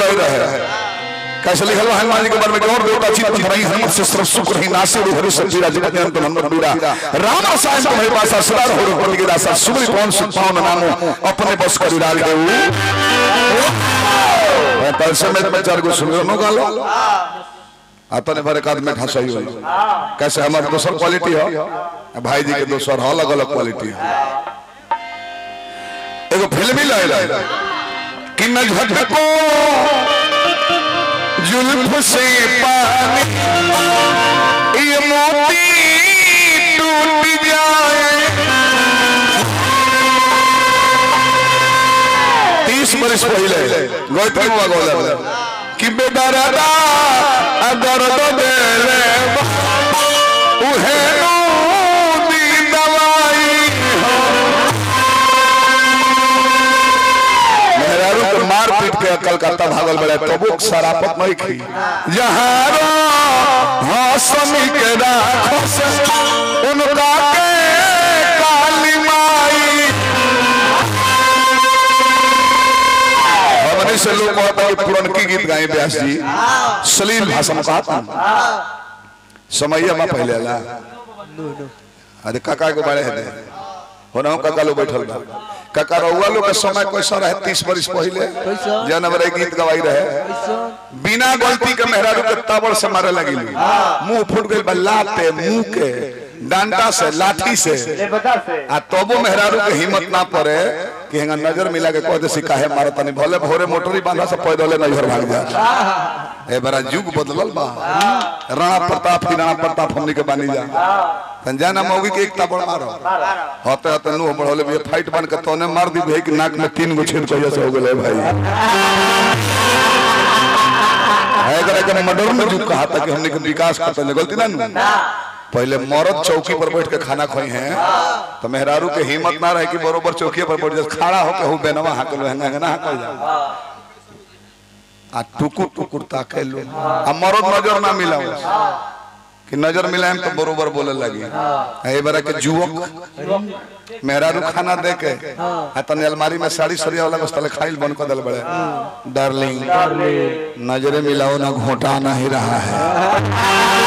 जुड़ाई रहे कैसे लिखल बा हनुमान जी के बारे में और देवता चित धरई हनुमत से सर्व सुख रही नासे हरि सब पीरा जगत जन तो हनुमत बीरा राम रसायन तुम्हारे पास सदा हो पति के दासा सुमरि कौन सुख पावन नामो अपने बस करी डाल देऊ मैं तलसे में मैं चार को सुन नो गालो आता ने भरे काद में ठसाई हो कैसे हमारे दोसर क्वालिटी हो भाई जी के दोसर हो अलग अलग क्वालिटी हो एगो फिल्मी लाए कि न झटको जुल्फ से पानी ये मोती टूट जाए तीस बरस पहले गौतम हुआ गोला कि बेदरदा अगर तो देले उहे नो दी दवाई हो मेहरारू के मार पीट के कलकत्ता भागल बड़े तबु शराफत नहीं खी जहारो हसमी के राखो से उनका के काली माई हमने से लोग कहता है पुरनकी गीत गाए व्यास जी सलील भाषा में कहता समय में पहले ला अरे काका के बारे है होना काका लोग बैठल बा काका रउआ लोग के समय कैसा रहे तीस बरिस पहले जन हमारे गीत गवाई रहे बिना गलती के मेहरारू के ताबड़ से मारे लगी मुंह फूट गई बा लाते मुंह के डंडा से लाठी से आ तबो मेहरारू के हिम्मत ना पड़े कि हेंगा नजर मिला के कह दे सी काहे मारत तनी भले भोरे मोटरी बांधा से पैदले नजर भाग जा ए बड़ा युग बदलल बा राणा प्रताप की राणा प्रताप हमनी के बानी जा तंजाना मौगी के एक ताबड़ मारो होते होते नु बढ़ले भी फाइट बन के तोने मार दी भाई कि नाक में तीन गो छेद कहिया से हो गेले भाई है अगर के मॉडर्न युग कहा था कि हमने के विकास करते ने गलती ना नु पहले मरद चौकी पर बैठ के खाना खोई हैं तो मेहरारू के हिम्मत ना रहे कि बरोबर चौकी पर बैठ जाए खड़ा होके हो बेनवा हाकल है ना हाकल जा आ टुकुर टुकुर ताके लो आ मरद नजर ना मिला कि नजर मिलाएम तो बरोबर बोले लगी ए बारा के जुवक मेहरारू खाना दे के आ तने अलमारी में साड़ी सरिया वाला बस तले खाइल बन कर दल बड़े डार्लिंग नजरे मिलाओ ना घोटा ना ही रहा है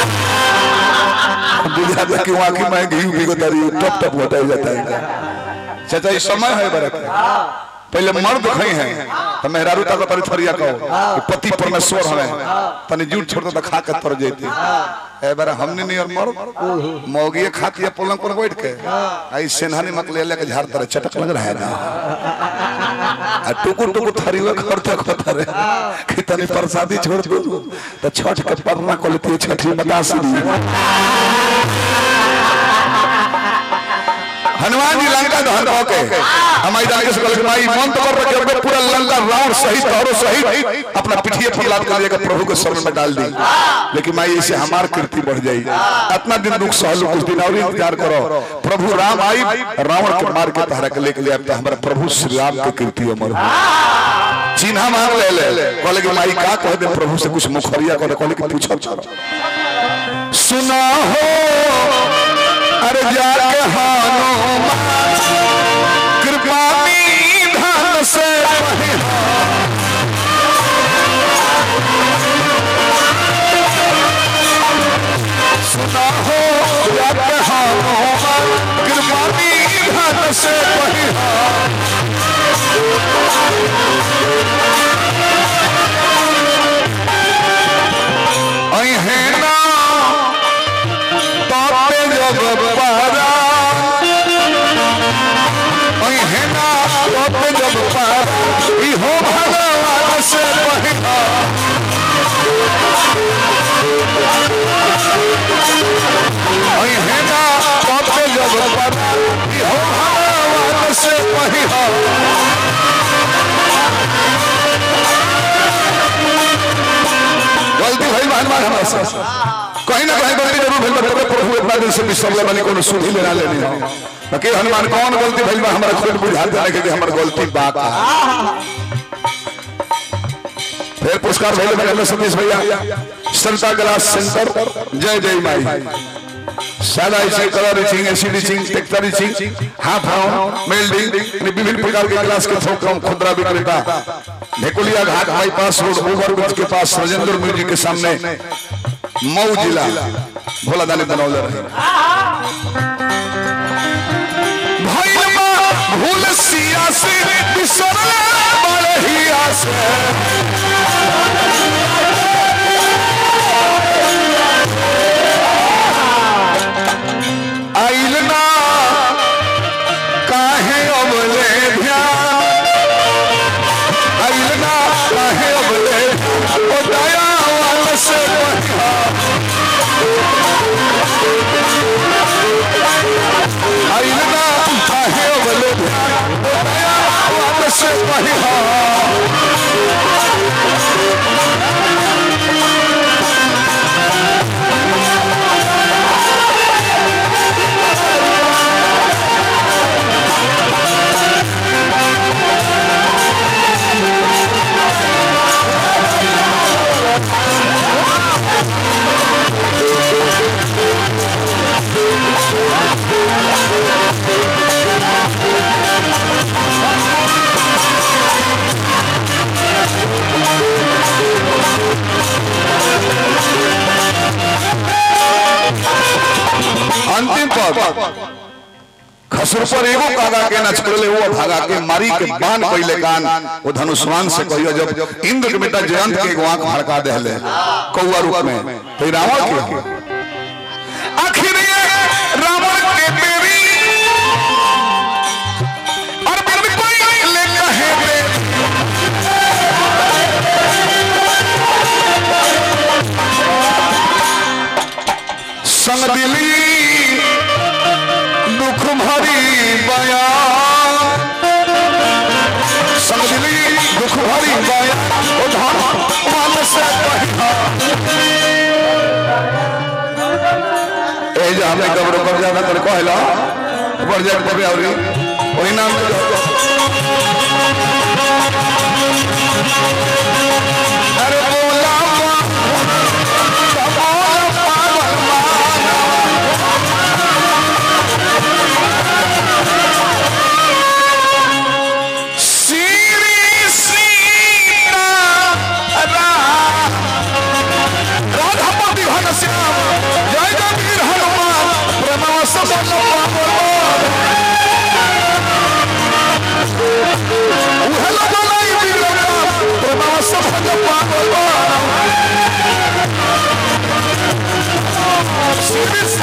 बुझा दे कि वहां की मैं घी भी को तारी टप टप होता ही जाता है चाचा ये समय है बरक पहले मर्द खई हैं तो मेहरारू तक तारी थरिया कहो कि पति परमेश्वर हमें तने झूठ छोड़ तो खा के तर जेती ए बार हमने नहीं और मर्द मौगिए खाती है पलंग पर बैठ के आई सेनहानी मत ले लेके झाड़ तरह चटक लग रहा है ना आ टुकुर टुकुर थरियो करते करते रे कि तने प्रसादी छोड़ दो तो छठ के परना को लेती छठी बता सी हनुमान जी लंका दहन होके हमारी जाके से कहल माई मन तो कर रखे अपने पूरा लंका रावण सहित और सहित अपना पिठिए पर लाद कर लेकर प्रभु के शरण में डाल दी लेकिन माई ऐसे हमार कीर्ति बढ़ जाई इतना दिन दुख सहल कुछ दिन और इंतजार करो प्रभु राम आई रावण के मार के तहरा के लेके ले अब हमारा प्रभु श्री राम के कीर्ति अमर हो चिन्हा मांग ले ले कहले कि माई का कह दे प्रभु से कुछ मुखरिया कर कहले कि पूछो सुना हो अरे जाके हानो कृपा धन से सुना हो जाके हानो कृपा धन से है ना ताते जब पारा ओई है ना ताते जब पारा ई हो भगवान से पहिला ओई है ना ताते जब पारा ई हो भगवान से पहिला गलती भइल बा हनुमान हमरा से कहीं ना कहीं गलती जरूर भइल बा तबे प्रभु इतना दिन से विश्राम ले कोनो सुधी लेना लेनी हो बाकी हनुमान कौन गलती भइल बा हमरा खुद बुझा दे कि हमर गलती बा का फिर पुरस्कार भइल बा हमरा सतीश भैया संता ग्लास सेंटर जय जय माई सादा etching colour etching acid etching texture etching half हाउन मेल्डिंग विभिन्न प्रकार के ग्लास के थोक खुदरा विक्रेता ढेकुलिया घाट बाईपास रोड ओवरब्रिज के पास राजेंद्र म्यूजिक के सामने मऊ जिला भोला दानी बनौले रहे भैया भूल सिया से बिसरले बड़े हिया से आइल ना काहे अबले ध्यान आइल ना काहे अबले ओ दया वाला से पहिया आइल ना काहे अबले ध्यान ओ दया वाला से पहिया अंतिम पद खसुर पर एगो कागा के न छोड़ले वो भागा के मारी के बान पहले कान वो धनुष्मान से कहियो जब इंद्र के बेटा जयंत के एगो आंख भड़का देले कौआ रूप में तो ई रावण के आखिर ये रावण के बेरी और बिन कोई ले कहे रे संग दिली दुख भरी बयान संग दिली दुख भरी बयान ओ धन मन से कहिया ए जे हमें कब्र पर जाना तर कहला ऊपर जाके कबे औरी वही नाम चलो अरे बोला पागल पागल श्री सीता राधापति घनश्याम जय जय हनुमान प्रणव सबल उहल बोलाई वीरता प्रणव सबल पागल श्री